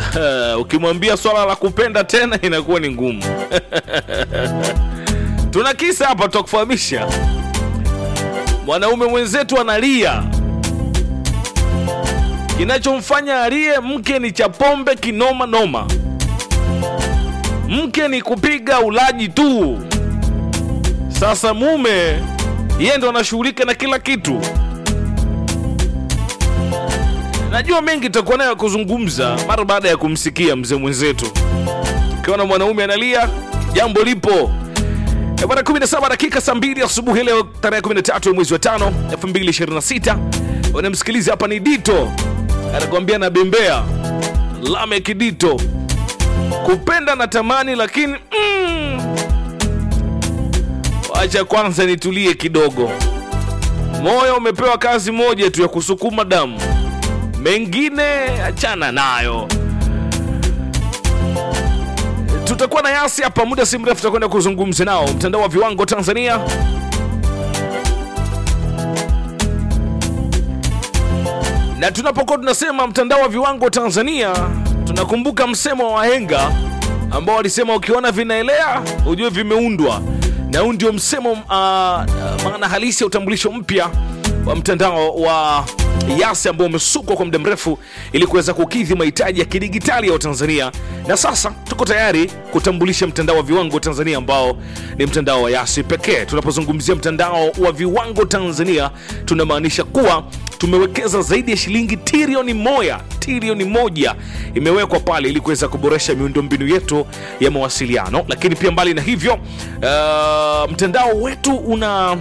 ukimwambia swala la kupenda tena inakuwa ni ngumu tuna kisa hapa tutakufahamisha mwanaume mwenzetu analia kinachomfanya alie mke ni cha pombe kinoma noma mke ni kupiga ulaji tu sasa mume yeye ndo anashughulika na kila kitu najua mengi tutakuwa nayo ya kuzungumza mara baada ya kumsikia mzee mwenzetu ukiona mwanaume analia jambo lipo Eh, bwana 17 dakika saa 2 asubuhi leo tarehe 13 ya mwezi wa 5 2026 unamsikiliza hapa ni dito anakuambia na bembea lamek dito kupenda na tamani lakini mm, wacha kwanza nitulie kidogo moyo umepewa kazi moja tu ya kusukuma damu mengine achana nayo tutakuwa na yasi hapa muda si mrefu tutakwenda kuzungumza nao mtandao wa viwango tanzania na tunapokuwa tunasema mtandao wa viwango tanzania tunakumbuka msemo wa wahenga ambao walisema ukiona vinaelea ujue vimeundwa na huu ndio msemo uh, maana halisi ya utambulisho mpya wa mtandao wa yasi ambao umesukwa kwa muda mrefu ili kuweza kukidhi mahitaji ya kidigitali ya watanzania na sasa tuko tayari kutambulisha mtandao wa viwango tanzania ambao ni mtandao wa yasi pekee tunapozungumzia mtandao wa viwango tanzania tunamaanisha kuwa tumewekeza zaidi ya shilingi trilioni moja trilioni moja imewekwa pale ili kuweza kuboresha miundombinu yetu ya mawasiliano lakini pia mbali na hivyo uh, mtandao wetu una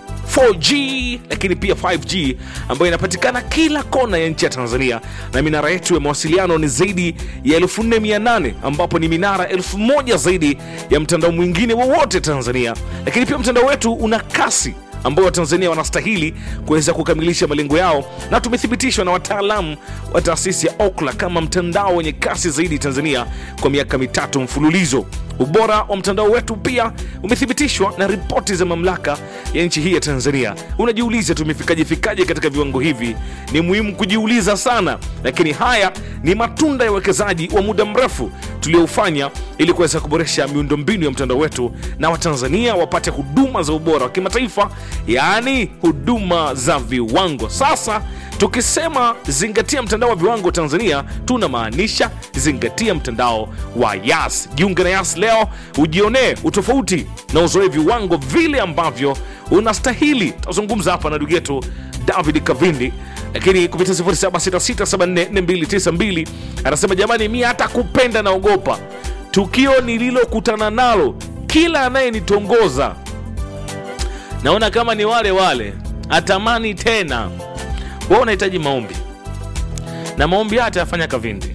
4G lakini pia 5G ambayo inapatikana kila kona ya nchi ya Tanzania, na minara yetu ya mawasiliano ni zaidi ya 4800 ambapo ni minara 1000 zaidi ya mtandao mwingine wowote Tanzania. Lakini pia mtandao wetu una kasi ambao watanzania wanastahili kuweza kukamilisha malengo yao na tumethibitishwa na wataalamu wa taasisi ya okla kama mtandao wenye kasi zaidi tanzania kwa miaka mitatu mfululizo ubora wa mtandao wetu pia umethibitishwa na ripoti za mamlaka ya nchi hii ya tanzania unajiuliza tumefikaje fikaje katika viwango hivi ni muhimu kujiuliza sana lakini haya ni matunda ya uwekezaji wa muda mrefu tulioufanya ili kuweza kuboresha miundombinu ya mtandao wetu na watanzania wapate huduma za ubora wa kimataifa yaani huduma za viwango sasa tukisema zingatia mtandao wa viwango tanzania tunamaanisha zingatia mtandao wa yas jiunge na yas leo ujionee utofauti na uzoe viwango vile ambavyo unastahili tazungumza hapa na ndugu yetu david kavindi lakini kupitia 0766744292 anasema jamani mi hata kupenda naogopa tukio nililokutana nalo kila anayenitongoza naona kama ni wale wale atamani tena wewe unahitaji maombi na maombi haya atayafanya kavindi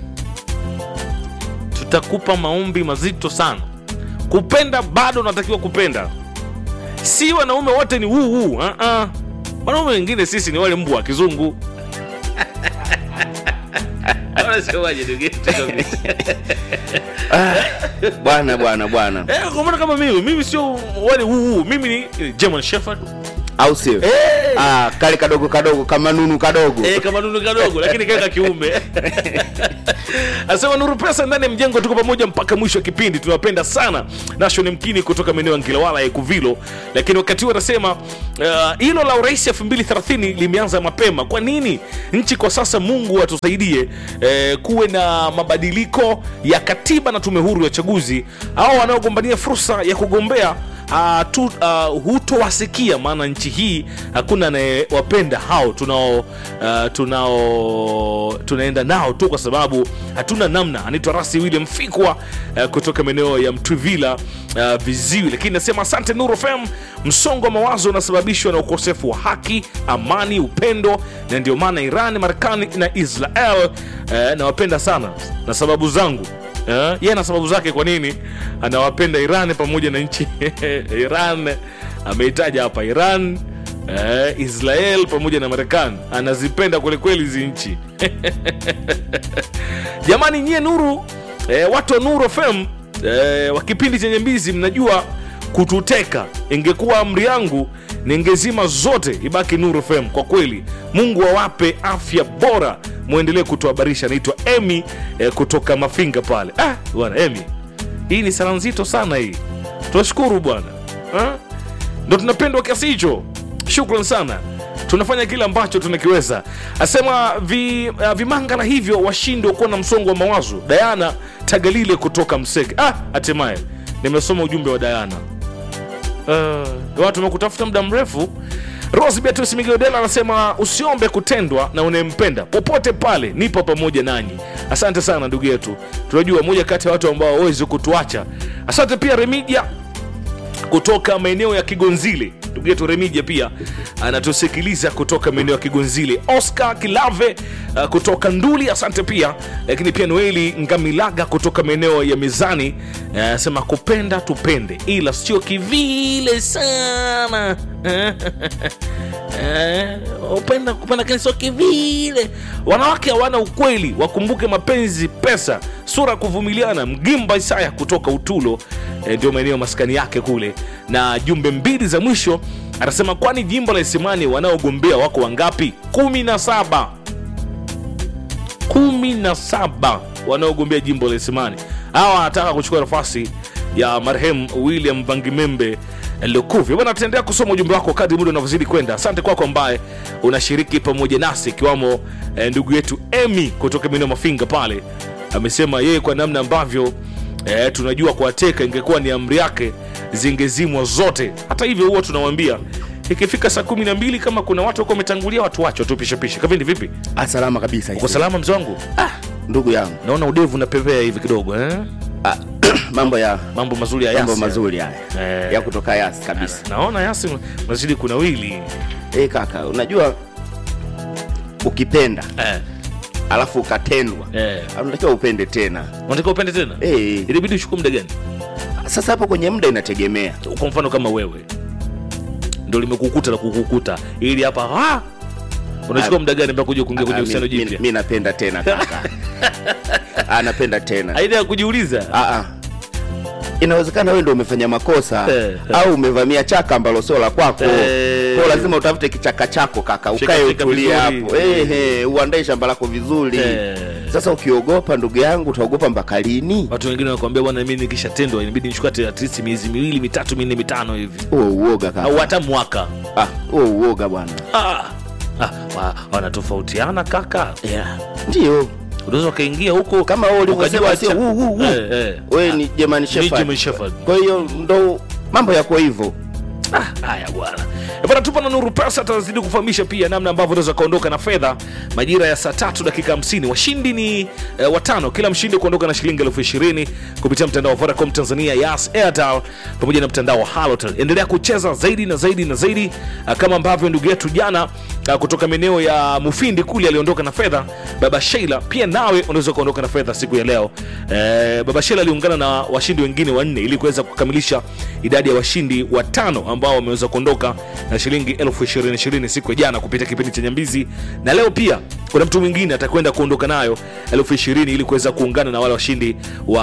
tutakupa maombi mazito sana kupenda bado unatakiwa kupenda si wanaume wote ni wuu uh -uh. wanaume wengine sisi ni wale mbwa wa kizungu Unasemaje ndugu yetu kabisa? bwana bwana bwana Eh, kwa maana kama mimi mimi sio wale wuu mimi ni German Shepherd au sio Eh. ah, kale kadogo kadogo kama nunu kadogo Eh, kama nunu kadogo lakini kaka kiume asema nuru pesa ndani ya mjengo tuko pamoja mpaka mwisho wa kipindi tunawapenda sana nasho ni mkini kutoka maeneo ya ngilawala ya kuvilo lakini wakati huo anasema uh, hilo la urais 2030 limeanza mapema kwa nini nchi kwa sasa mungu atusaidie eh, kuwe na mabadiliko ya katiba na tume huru ya uchaguzi au wanaogombania fursa ya kugombea uh, tu, uh, hutowasikia maana nchi hii hakuna anayewapenda hao tunao uh, tunao tunaenda nao tu kwa sababu hatuna namna anaitwa rasi william fikwa uh, kutoka maeneo ya mtwivila uh, viziwi lakini nasema asante nuru fm msongo wa mawazo unasababishwa na ukosefu wa haki amani upendo na ndio maana iran marekani na israel uh, nawapenda sana na sababu zangu Eh, yeye ana sababu zake kwa nini anawapenda iran pamoja na nchi iran ameitaja hapa iran eh, israel pamoja na marekani anazipenda kwelikweli hizi nchi jamani nyie nuru eh, watu wa nuru fm eh, wa kipindi chenye mbizi mnajua kututeka ingekuwa amri yangu ningezima zote ibaki Nuru FM. Kwa kweli, Mungu awape afya bora, mwendelee kutuhabarisha. Naitwa Emi eh, kutoka Mafinga pale. Ah, bwana Emi, hii ni sala nzito sana hii. Tunashukuru bwana Ah? ndo tunapendwa kiasi hicho. Shukran sana, tunafanya kile ambacho tunakiweza. Asema vi, uh, vimangala hivyo washindwa kuwa na msongo wa mawazo. Dayana Tagalile kutoka Mseke. Ah, hatimaye nimesoma ujumbe wa Dayana. Uh, watu wamekutafuta muda mrefu. Rose Beatrice Migodela anasema usiombe kutendwa na unayempenda popote pale, nipo pamoja nanyi. Asante sana ndugu yetu, tunajua moja kati ya watu ambao hawezi kutuacha. Asante pia Remidia kutoka maeneo ya Kigonzile. Ndugu yetu Remija pia anatusikiliza kutoka maeneo ya Kigonzile. Oscar Kilave uh, kutoka Nduli, asante pia. Lakini pia Noeli Ngamilaga kutoka maeneo ya Mizani anasema uh, kupenda tupende, ila sio kivile sana Eh, upenda kupenda lakini sio kivile. Wanawake hawana ukweli, wakumbuke mapenzi, pesa, sura kuvumiliana. Mgimba Isaya kutoka Utulo eh, ndio maeneo maskani yake kule, na jumbe mbili za mwisho anasema, kwani jimbo la Isimani wanaogombea wako wangapi? kumi na saba kumi na saba wanaogombea jimbo la Isimani. Hawa wanataka kuchukua nafasi ya marehemu William Vangimembe Lukuvi. Bwana, tutaendelea kusoma ujumbe wako kadri muda unavyozidi kwenda. Asante kwako ambaye unashiriki pamoja nasi, ikiwamo eh, ndugu yetu Emi kutoka maeneo Mafinga pale, amesema yeye kwa namna ambavyo eh, tunajua kuwateka ingekuwa ni amri yake zingezimwa zote. Hata hivyo huwa tunawambia ikifika saa kumi na mbili kama kuna watu wako wametangulia, watu wacho tu pishapisha. Kavindi, vipi? Ah, salama kabisa Uko salama mzee wangu? ah, ndugu yangu Naona udevu unapepea hivi kidogo eh? ah, mambo ya Mambo mazuri ya mambo Yasi. mazuri haya Eh. ya kutoka yasi kabisa Naona Yasi mazidi kuna wili eh kaka unajua ukipenda eh, alafu ukatendwa eh. unatakiwa upende tena Unataka upende tena? eh, Ilibidi uchukue muda gani? sasa hapo kwenye muda inategemea Kwa mfano kama wewe ndo limekukuta na kukukuta ili hapa ah! unachukua Ah, muda gani mpaka kuja kuingia kwenye Ah, uhusiano mi- mi- jipya? mi napenda tena kaka ah, napenda tena Aidha ya kujiuliza ah, ah. inawezekana wewe ndo umefanya makosa Eh, au umevamia chaka ambalo sio la kwako Eh. kwa lazima utafute kichaka chako kaka Shika- ukae shika utulie vizuri. hapo eh, eh, uandae shamba lako vizuri Eh. sasa ukiogopa ndugu yangu utaogopa mpaka lini watu wengine wanakuambia bwana, mimi nikishatendwa inabidi nichukue hata at least miezi miwili mitatu minne mitano hivi huo uoga kaka au hata mwaka. ah, huo uoga bwana Ah, ah, wa- wanatofautiana kaka, yeah. ndio unaweza ukaingia huko kama wewe ulivyosema ukajua sio cha- huu huu huu Eh, eh. wewe ni German Ni Shepherd German Shepherd. kwa hiyo ndo mambo yako hivyo Ah, haya bwana Eh, bwana tupa na nuru pesa atazidi kufahamisha pia namna ambavyo unaweza kuondoka na fedha majira ya saa tatu dakika 50 washindi ni eh, watano kila mshindi kuondoka na shilingi elfu ishirini kupitia mtandao wa vodacom tanzania yas airtel pamoja na mtandao wa halotel endelea kucheza zaidi na zaidi na zaidi ah, kama ambavyo ndugu yetu jana ah, kutoka maeneo ya mufindi kule aliondoka na fedha baba sheila pia nawe unaweza kuondoka na fedha siku ya leo eh, baba sheila aliungana na washindi wengine wanne ili kuweza kukamilisha idadi ya washindi watano ambao wameweza kuondoka na shilingi elfu ishirini ishirini siku ya jana kupitia kipindi cha nyambizi na leo pia kuna mtu mwingine atakwenda kuondoka nayo elfu ishirini ili kuweza kuungana na wale washindi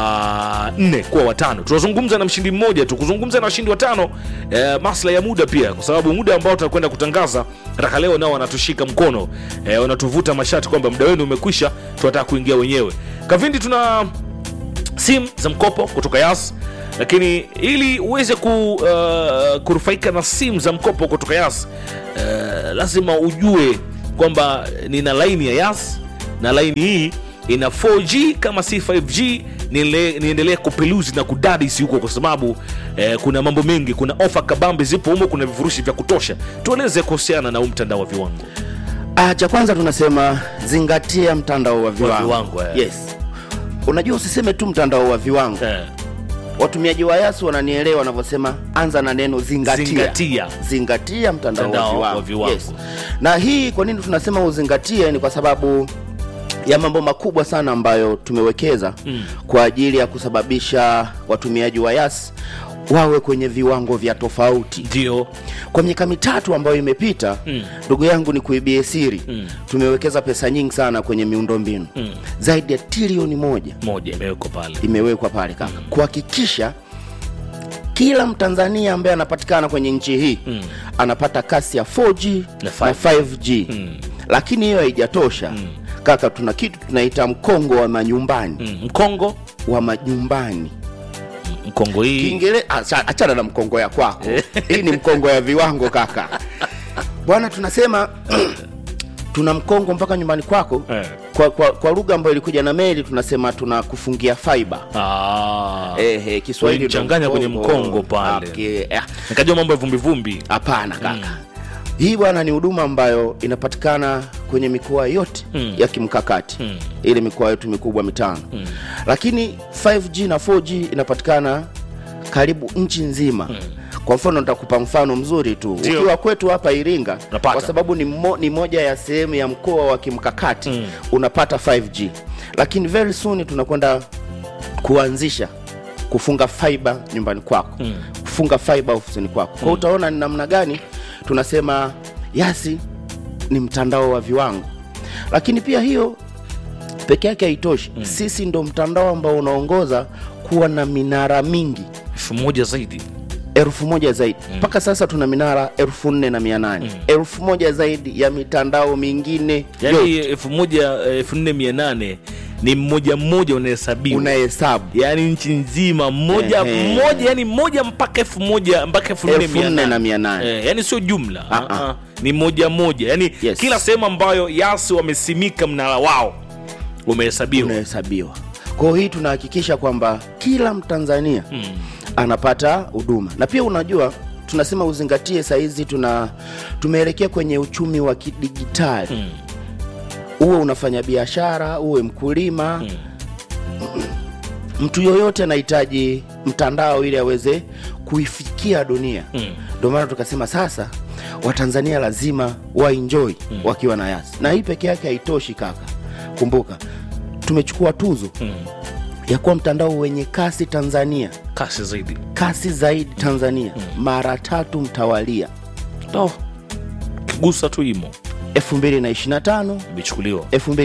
wa nne kuwa watano tunazungumza na mshindi mmoja tu kuzungumza na washindi watano eh, masla ya muda pia kwa sababu muda ambao tutakwenda kutangaza raka leo nao wanatushika mkono eh, wanatuvuta mashati kwamba muda wenu umekwisha tunataka kuingia wenyewe kavindi tuna simu za mkopo kutoka yas lakini ili uweze ku, uh, kunufaika na simu za mkopo kutoka yas uh, lazima ujue kwamba nina laini ya yas na laini hii ina 4g kama si 5g nile- niendelee kupeluzi na kudadisi huko kwa sababu eh, kuna mambo mengi kuna ofa kabambe zipo humo kuna vifurushi vya kutosha tueleze kuhusiana na huu mtandao wa viwango ah, cha kwanza tunasema zingatia mtandao wa viwango, viwango, eh. yes unajua usiseme tu mtandao wa viwango eh, watumiaji wa yasu wananielewa wanavyosema anza na neno zingatia zingatia zingatia mtandao, Mtandao wa wa viwango, viwango. Yes. na hii kwa nini tunasema uzingatie ni kwa sababu ya mambo makubwa sana ambayo tumewekeza mm. kwa ajili ya kusababisha watumiaji wa yas wawe kwenye viwango vya tofauti ndio kwa miaka mitatu ambayo imepita ndugu yangu ni kuibie siri mm. tumewekeza pesa nyingi sana kwenye miundombinu mm. zaidi ya trilioni moja moja imewekwa pale imewekwa pale kaka kuhakikisha kila mtanzania ambaye anapatikana kwenye nchi hii Mm. anapata kasi ya 4G Na na 5G Mm. lakini hiyo haijatosha kaka tuna kitu tunaita mkongo wa manyumbani Mm. mkongo wa majumbani mkongo hii Kiingere... acha- achana na mkongo ya kwako hii ni mkongo ya viwango kaka bwana tunasema tuna mkongo mpaka nyumbani kwako Eh. kwa, kwa, kwa lugha ambayo ilikuja na meli tunasema tuna kufungia fiber Ah. eh, eh, Kiswahili Walichanganya ndo kwenye mkongo pale. Okay, eh, nikajua mambo ya vumbivumbi hapana kaka hii bwana ni huduma ambayo inapatikana kwenye mikoa yote Mm. ya kimkakati Mm. ile mikoa yetu mikubwa mitano lakini 5g na 4g inapatikana karibu nchi nzima kwa mfano nitakupa mfano mzuri tu Ndio. ukiwa kwetu hapa iringa Unapata. kwa sababu ni, mo, ni moja ya sehemu ya mkoa wa kimkakati Mm. unapata 5g lakini very soon tunakwenda kuanzisha kufunga fiber nyumbani kwako Mm. kufunga fiber ofisini kwako kwa utaona ni namna gani tunasema yasi ni mtandao wa viwango lakini pia hiyo peke yake haitoshi mm. sisi ndo mtandao ambao unaongoza kuwa na minara mingi elfu moja zaidi elfu moja zaidi mpaka sasa tuna minara elfu nne na mia nane elfu moja zaidi ya mitandao mingine yaani yote elfu moja elfu nne mia nane ni mmoja mmoja unahesabiwa unahesabu yaani nchi nzima mmoja Ehe. mmoja yani moja mpaka elfu moja mpaka elfu nne elfu mia nne na nane mia nane Eh, yani sio jumla Ah, Ah, ah. ni moja moja yani Yes. kila sehemu ambayo yasi wamesimika mnara wao umehesabiwa unahesabiwa kwao hii tunahakikisha kwamba kila mtanzania Mm. anapata huduma na pia unajua tunasema uzingatie sahizi tuna tumeelekea kwenye uchumi wa kidigitali Mm. uwe unafanya biashara uwe mkulima mtu yoyote anahitaji mtandao ili aweze kuifikia dunia Mm. ndio maana tukasema sasa watanzania lazima waenjoy wakiwa na yasi na hii peke yake haitoshi kaka kumbuka tumechukua tuzo Mm. ya kuwa mtandao wenye kasi tanzania kasi zaidi kasi zaidi tanzania mara tatu mtawalia oh. kigusa tu imo 2025 imechukuliwa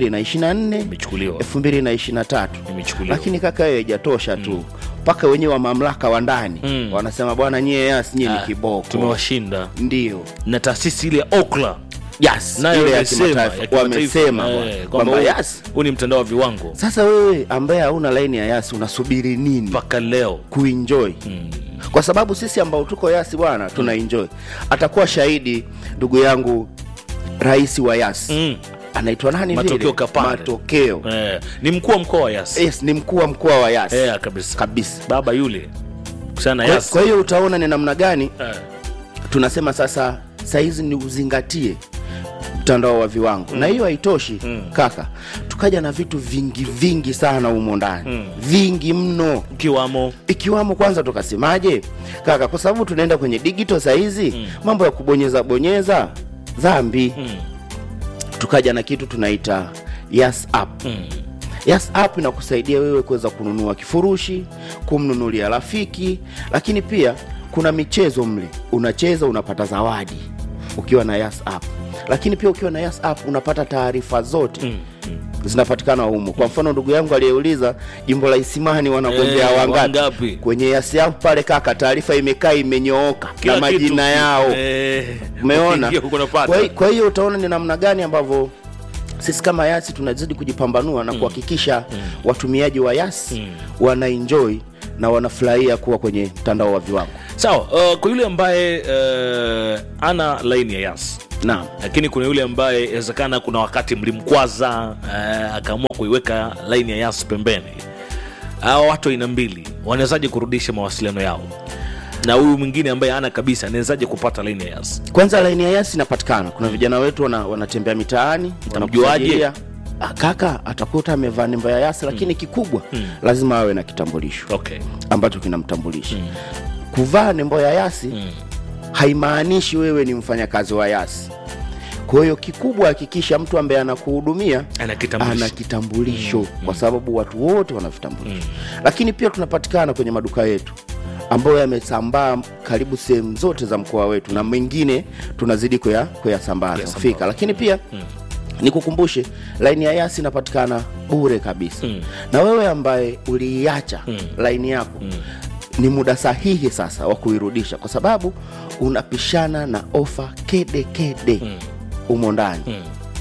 2024 imechukuliwa 2023 imechukuliwa lakini kaka hiyo haijatosha tu mpaka wenyewe wa mamlaka wa ndani Mm. wanasema bwana nyie yas nyie ni Ah, kiboko tumewashinda ndio na taasisi ile ya okla yes nayo ile ya imesema, kimataifa ya kimataifa, wamesema eh, bwana, kwamba kwamba huu- yas huu ni mtandao wa viwango sasa wewe ambaye hauna laini ya yasi unasubiri nini mpaka leo kuenjoy kwa sababu sisi ambao tuko yasi bwana tuna enjoy atakuwa shahidi ndugu yangu rais wa yasi mm. anaitwa nani Matokeo vile? Kapande. matokeo eh, ni mkuu wa mkoa wa yasi yes, ni mkuu wa mkoa wa yasi eh, kabisa kabisa baba yule kusana kwa, yasi kwa hiyo utaona ni namna gani eh. tunasema sasa sahizi ni uzingatie mtandao wa viwango na hiyo haitoshi kaka tukaja na vitu vingi vingi sana humo ndani vingi mno kiwamo ikiwamo kwanza tukasemaje kaka kwa sababu tunaenda kwenye digital sahizi mambo ya kubonyeza bonyeza dhambi mm. tukaja na kitu tunaita yes app Mm. yes app inakusaidia wewe kuweza kununua kifurushi kumnunulia rafiki lakini pia kuna michezo mle unacheza unapata zawadi ukiwa na yes app lakini pia ukiwa na yes app unapata taarifa zote Mm. Mm. zinapatikana humo kwa mfano ndugu yangu aliyeuliza jimbo la isimani wanagombea Eh, wangapi wangapi? kwenye yes app pale kaka taarifa imekaa imenyooka Kila na kitu. majina yao eh, umeona ukiingia huko unapata. kwa hi- kwa hiyo utaona ni namna gani ambavyo sisi kama yasi tunazidi kujipambanua na kuhakikisha watumiaji wa yasi Mm. wanaenjoy na wanafurahia kuwa kwenye mtandao wa viwango sawa uh, kwa yule ambaye uh, ana laini ya yas naam lakini kuna yule ambaye inawezekana kuna wakati mlimkwaza uh, akaamua kuiweka laini ya yas pembeni hawa watu aina mbili wanawezaje kurudisha mawasiliano yao na huyu mwingine ambaye ana kabisa anawezaje kupata laini ya yas kwanza laini ya yasi inapatikana kuna vijana wetu wana, wanatembea mitaani Utamjuaje? wanakusajilia. Ah, kaka atakuta amevaa nembo ya yasi lakini kikubwa lazima awe na kitambulisho okay ambacho kinamtambulisha kuvaa nembo ya yasi Mm. haimaanishi wewe ni mfanyakazi wa yasi kwa hiyo kikubwa hakikisha mtu ambaye anakuhudumia ana kitambulisho ana kitambulisho kwa sababu watu wote wana vitambulisho lakini pia tunapatikana kwenye maduka yetu ambayo yamesambaa karibu sehemu zote za mkoa wetu na mengine tunazidi kuya- kuyasambaza Kuyasambaza. fika lakini pia nikukumbushe laini ya yasi inapatikana bure kabisa Mm. na wewe ambaye uliiacha Mm. laini yako ni muda sahihi sasa wa kuirudisha kwa sababu unapishana na ofa kede kede mm. umo ndani mm.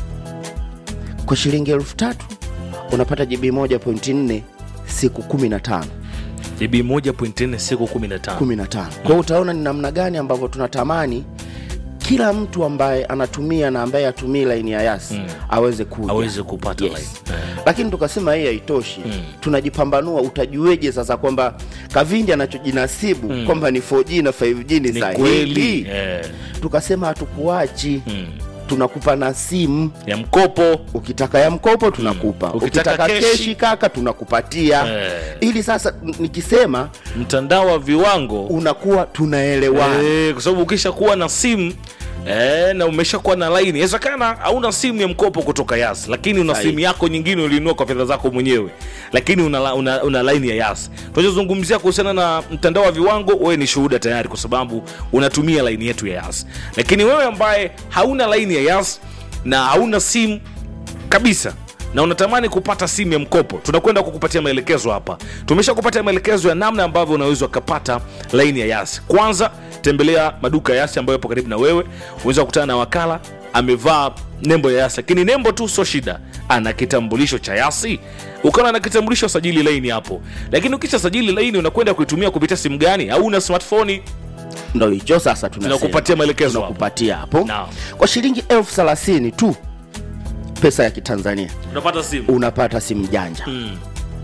kwa shilingi elfu tatu unapata jibi moja pointi nne siku kumi na tano jibi 1.4 siku 15 15 kwa hiyo utaona ni namna gani ambavyo tunatamani kila mtu ambaye anatumia na ambaye atumii laini ya yasi mm. aweze kuja aweze kupata Yes. line. Eh. lakini tukasema hii haitoshi mm. tunajipambanua utajueje sasa kwamba kavindi anachojinasibu mm. kwamba ni 4g na 5g ni, ni sahihi kweli eh. tukasema hatukuachi mm. tunakupa na simu ya mkopo ukitaka ya mkopo tunakupa Mm. ukitaka, Ukitaka keshi, keshi, kaka tunakupatia Eh. ili sasa n- nikisema mtandao wa viwango unakuwa tunaelewana Eh, kwa sababu ukisha kuwa na simu Eh, na umeshakuwa na laini inawezekana hauna simu ya mkopo kutoka yas lakini una Sahihi. simu yako nyingine ulinunua kwa fedha zako mwenyewe lakini una, la- una, una laini ya yas tunachozungumzia kuhusiana na mtandao wa viwango wewe ni shuhuda tayari kwa sababu unatumia laini yetu ya yas lakini wewe ambaye hauna laini ya yas na hauna simu kabisa na unatamani kupata simu ya mkopo tunakwenda kukupatia maelekezo hapa tumesha kupatia maelekezo ya namna ambavyo unaweza ukapata laini ya yasi kwanza tembelea maduka ya yasi ambayo yapo karibu na wewe unaweza kukutana na wakala amevaa nembo ya yasi lakini nembo tu sio shida ana kitambulisho cha yasi ukaona na kitambulisho sajili laini hapo lakini ukisha sajili laini unakwenda kuitumia kupitia simu gani au una smartphone ndo hicho sasa tunasema. Tunakupatia maelekezo hapo. tunakupatia hapo Naam. kwa shilingi elfu thelathini tu pesa ya kitanzania unapata simu unapata simu janja Mm.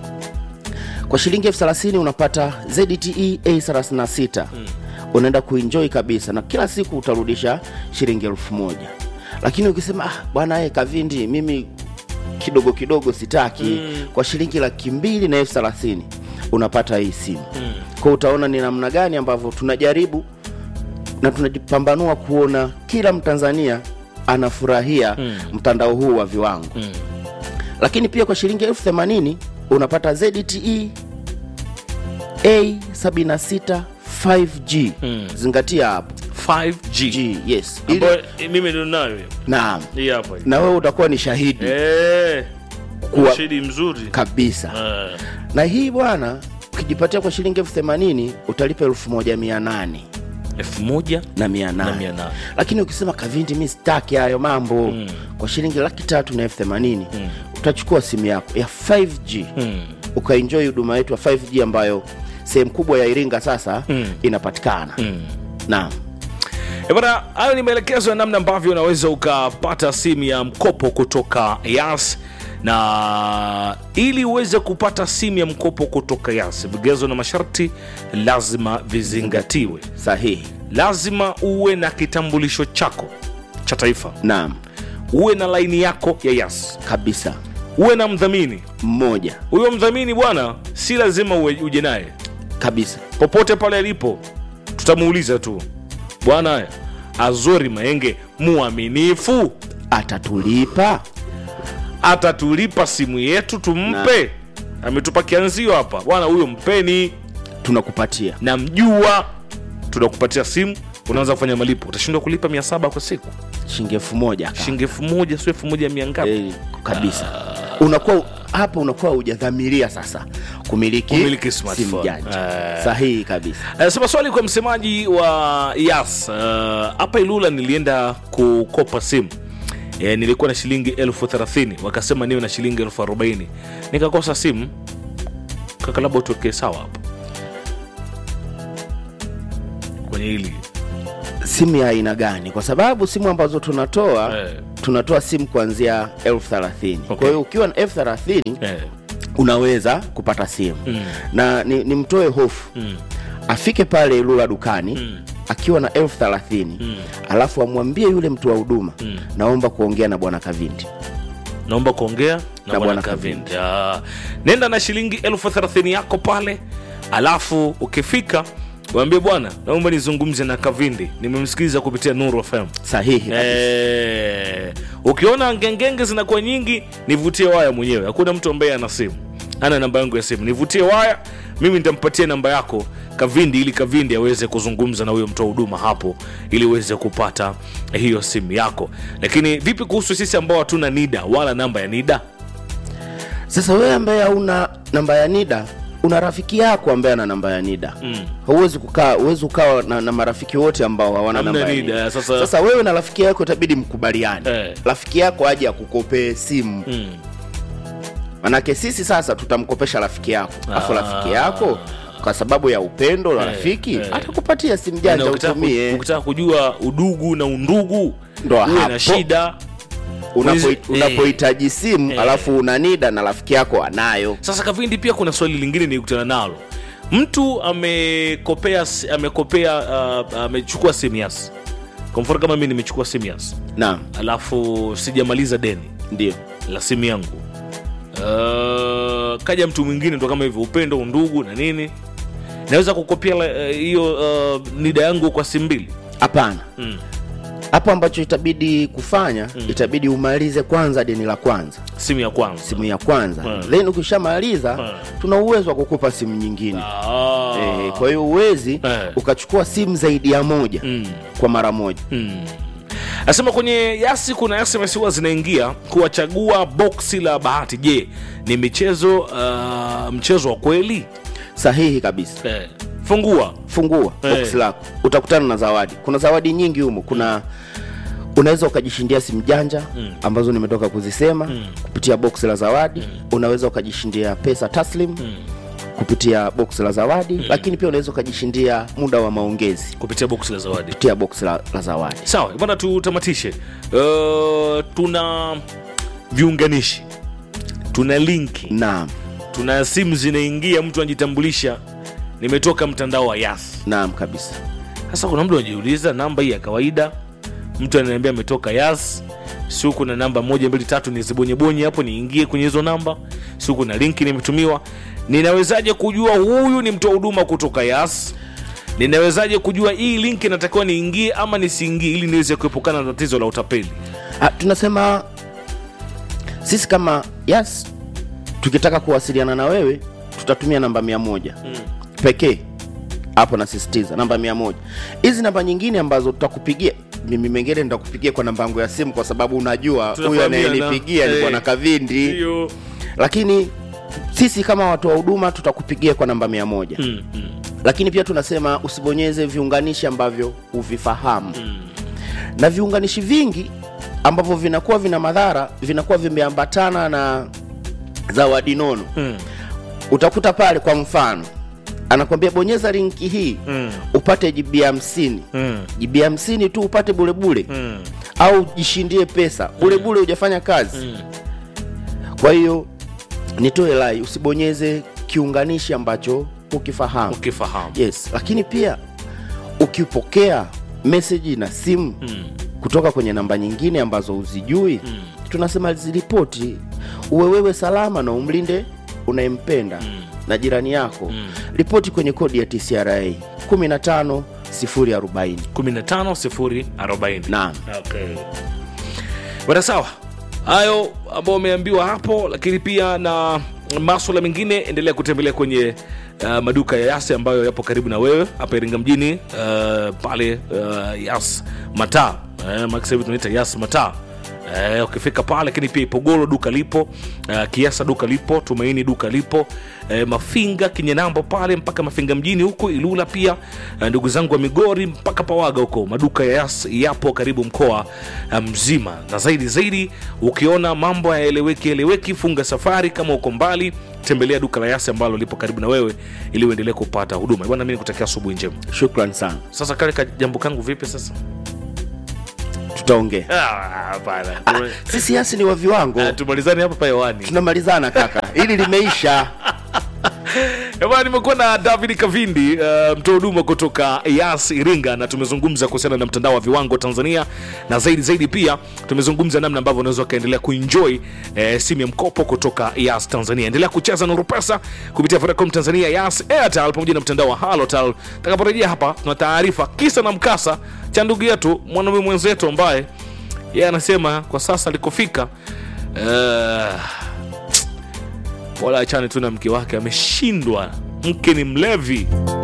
kwa shilingi elfu thelathini unapata zte a36 unaenda kuenjoy kabisa na kila siku utarudisha shilingi elfu moja lakini ukisema ah, bwana e kavindi mimi kidogo kidogo sitaki mm. kwa shilingi laki mbili na elfu thelathini unapata hii simu mm. kwa utaona ni namna gani ambavyo tunajaribu na tunajipambanua kuona kila mtanzania anafurahia mm. mtandao huu wa viwango mm. lakini pia kwa shilingi elfu themanini unapata zte a76 5g Mm. zingatia hapo 5G G, yes Ili, ambayo eh, mimi ndo nayo hiyo. naam hii hapa hii. na wewe utakuwa ni shahidi Eh, Kuwa- ushahidi mzuri kabisa Eh, na hii bwana ukijipatia kwa shilingi elfu themanini utalipa elfu moja mia nane elfu moja na mia na nane mia nane lakini ukisema kavindi mi sitaki hayo mambo mm. kwa shilingi laki tatu na elfu themanini mm. utachukua simu yako ya 5g Mm. ukaenjoy huduma yetu ya 5g ambayo sehemu kubwa ya iringa sasa Mm. inapatikana Mm. naam Eh, bana hayo ni maelekezo ya namna ambavyo unaweza ukapata simu ya mkopo kutoka yas na ili uweze kupata simu ya mkopo kutoka yas vigezo na masharti lazima vizingatiwe sahihi lazima uwe na kitambulisho chako cha taifa naam uwe na laini yako ya yas kabisa uwe na mdhamini mmoja huyo mdhamini bwana si lazima uwe- uje naye kabisa popote pale alipo tutamuuliza tu bwana azori maenge muaminifu atatulipa atatulipa simu yetu tumpe ametupa kianzio hapa bwana huyo mpeni tunakupatia namjua tunakupatia simu unaanza kufanya malipo utashindwa kulipa mia saba kwa siku shilingi elfu moja kaka. shilingi elfu moja sio elfu moja mia ngapi Eh, kabisa unakuwa hapa unakuwa hujadhamiria sasa kumiliki, Kumiliki simu smartphone. janja Eh. sahihi kabisa anasema swali kwa msemaji wa yas uh, hapa ilula nilienda kukopa simu e, nilikuwa na shilingi elfu thelathini wakasema niwe na shilingi elfu arobaini nikakosa simu kaka labda utuwekee sawa hapo kwenye hili simu ya aina gani kwa sababu simu ambazo tunatoa Eh. tunatoa simu kuanzia elfu thelathini Okay. kwa hiyo ukiwa na elfu thelathini eh, unaweza kupata simu Mm. na ni, nimtoe hofu mm, afike pale Ilula dukani Mm. akiwa na elfu thelathini Mm. alafu amwambie yule mtu wa huduma Mm. naomba kuongea na bwana Kavindi naomba kuongea na Na bwana bwana kavindi Ah, nenda na shilingi elfu thelathini yako pale alafu ukifika waambie bwana naomba nizungumze na kavindi nimemsikiliza kupitia nuru fm sahihi kabisa. Eh, ukiona ngengenge zinakuwa nyingi nivutie waya mwenyewe hakuna mtu ambaye ana simu ana namba yangu ya simu nivutie waya mimi nitampatia namba yako kavindi ili kavindi aweze kuzungumza na huyo mtoa huduma hapo ili uweze kupata hiyo simu yako lakini vipi kuhusu sisi ambao hatuna nida wala namba ya nida Sasa wewe ambaye hauna namba ya NIDA una rafiki yako ambaye ana namba ya nida Mm. huwezi kukaa huwezi ukawa na, na marafiki wote ambao hawana Hamna namba ya NIDA, NIDA. sasa- sasa wewe na rafiki yako itabidi mkubaliane Eh. rafiki yako aje akukopee simu Mm. manake sisi sasa tutamkopesha rafiki yako alafu Ah. rafiki yako kwa sababu ya upendo na Eh, rafiki eh. atakupatia simu Na janja ukitaka ku- utumie ukitaka kujua udugu na undugu Ndo uwe hapo. na shida Unapo- Wizi- unapohitaji simu Eh. alafu una nida na rafiki yako anayo sasa kavindi pia kuna swali lingine nilikutana nalo mtu amekopea si- amekopea uh, amechukua simu yas kwa mfano kama mi nimechukua simu yas naam alafu sijamaliza deni ndio la simu yangu uh, kaja mtu mwingine ndo kama hivyo upendo undugu na nini naweza kukopia la- eh, hiyo uh, nida yangu kwa simu mbili hapana mm. hapo ambacho itabidi kufanya itabidi umalize kwanza deni la kwanza simu ya kwanza simu ya kwanza Hmm. then ukishamaliza Hmm. tuna uwezo wa kukupa simu nyingine ah. eh, kwa hiyo uwezi Eh. ukachukua simu zaidi ya moja mm. kwa mara moja Mm. Nasema kwenye yasi kuna SMS huwa zinaingia kuwachagua boksi la bahati. Je, ni michezo uh, mchezo wa kweli? sahihi kabisa Eh. Fungua fungua Eh. box lako utakutana na zawadi kuna zawadi nyingi humo kuna unaweza ukajishindia simu janja Mm. ambazo nimetoka kuzisema Mm. kupitia box la zawadi unaweza ukajishindia pesa taslim mm. kupitia box la zawadi lakini pia unaweza ukajishindia muda wa maongezi kupitia boksi la zawadi. kupitia box la, la zawadi Sawa bwana, tutamatishe. Uh, tuna viunganishi, tuna linki, naam tuna simu zinaingia, mtu anajitambulisha, nimetoka mtandao wa Yas. naam kabisa Sasa kuna mtu anajiuliza namba hii ya kawaida, mtu ananiambia ametoka Yas, si kuna namba moja mbili tatu nizibonyebonye hapo niingie kwenye hizo namba, si kuna linki nimetumiwa. Ninawezaje kujua huyu ni mtoa huduma kutoka Yas? Ninawezaje kujua hii linki inatakiwa niingie ama nisiingie, ili niweze kuepukana na tatizo la utapeli? Ah, tunasema sisi kama yes tukitaka kuwasiliana na wewe tutatumia namba mia moja pekee hapo nasisitiza namba mia moja hizi namba nyingine ambazo tutakupigia mimi mengine nitakupigia kwa namba yangu ya simu kwa sababu unajua huyu Tunafahamiana. anayenipigia ni Eh. bwana kavindi Ndio. lakini sisi kama watu wa huduma tutakupigia kwa namba mia moja Mm, mm, lakini pia tunasema usibonyeze viunganishi ambavyo huvifahamu mm. na viunganishi vingi ambavyo vinakuwa vina madhara vinakuwa vimeambatana na zawadi nono Mm, utakuta pale kwa mfano anakwambia bonyeza linki hii mm, upate jibi hamsini mm, jibi hamsini tu upate bulebule mm, au jishindie pesa bulebule hujafanya kazi mm. kwa hiyo nitoe lai usibonyeze kiunganishi ambacho ukifahamu Ukifahamu. yes lakini pia ukipokea meseji na simu Mm, kutoka kwenye namba nyingine ambazo huzijui mm, tunasema ziripoti uwe wewe salama na umlinde unayempenda Mm. na jirani yako Mm. ripoti kwenye kodi ya tcra 15 040 15 040. naam Okay. Bwana sawa, hayo ambao umeambiwa hapo, lakini pia na maswala mengine, endelea kutembelea kwenye uh, maduka ya Yas ambayo yapo karibu na wewe hapa Iringa mjini uh, pale uh, Yas Mataa uh, maana sasa hivi tunaita Yas Mataa Eh, ukifika pale lakini pia Ipogoro duka lipo uh, Kiasa duka lipo Tumaini duka lipo eh, Mafinga Kinyenambo pale mpaka Mafinga mjini huko Ilula pia eh, ndugu zangu wa Migori mpaka Pawaga huko maduka ya Yas yapo karibu mkoa eh, mzima, na zaidi zaidi, ukiona mambo hayaeleweki eleweki, funga safari. Kama uko mbali, tembelea duka la Yas ambalo lipo karibu na wewe ili uendelee kupata huduma bwana. Mimi nikutakia asubuhi njema. shukran sana Sasa kale ka jambo kangu vipi sasa? tutaongea Ah, hapana. ah, sisi yasi ni wa viwango Ah, tumalizane hapa pa hewani. tunamalizana kaka hili limeisha Eh, Bwana, nimekuwa na David Kavindi uh, mtoa huduma kutoka Yas Iringa, na tumezungumza kuhusiana na mtandao wa viwango Tanzania, na zaidi zaidi pia tumezungumza namna ambavyo unaweza ukaendelea kuenjoy eh, simu ya mkopo kutoka Yas Tanzania. Endelea kucheza Nuru Pesa kupitia Vodacom Tanzania, Yas Airtel pamoja na mtandao wa Halotel. Takaporejea hapa, tuna taarifa kisa na mkasa cha ndugu yetu mwanaume mwenzetu ambaye yeye anasema kwa sasa alikofika uh, wala achane tu na mke wake, ameshindwa. Mke ni mlevi.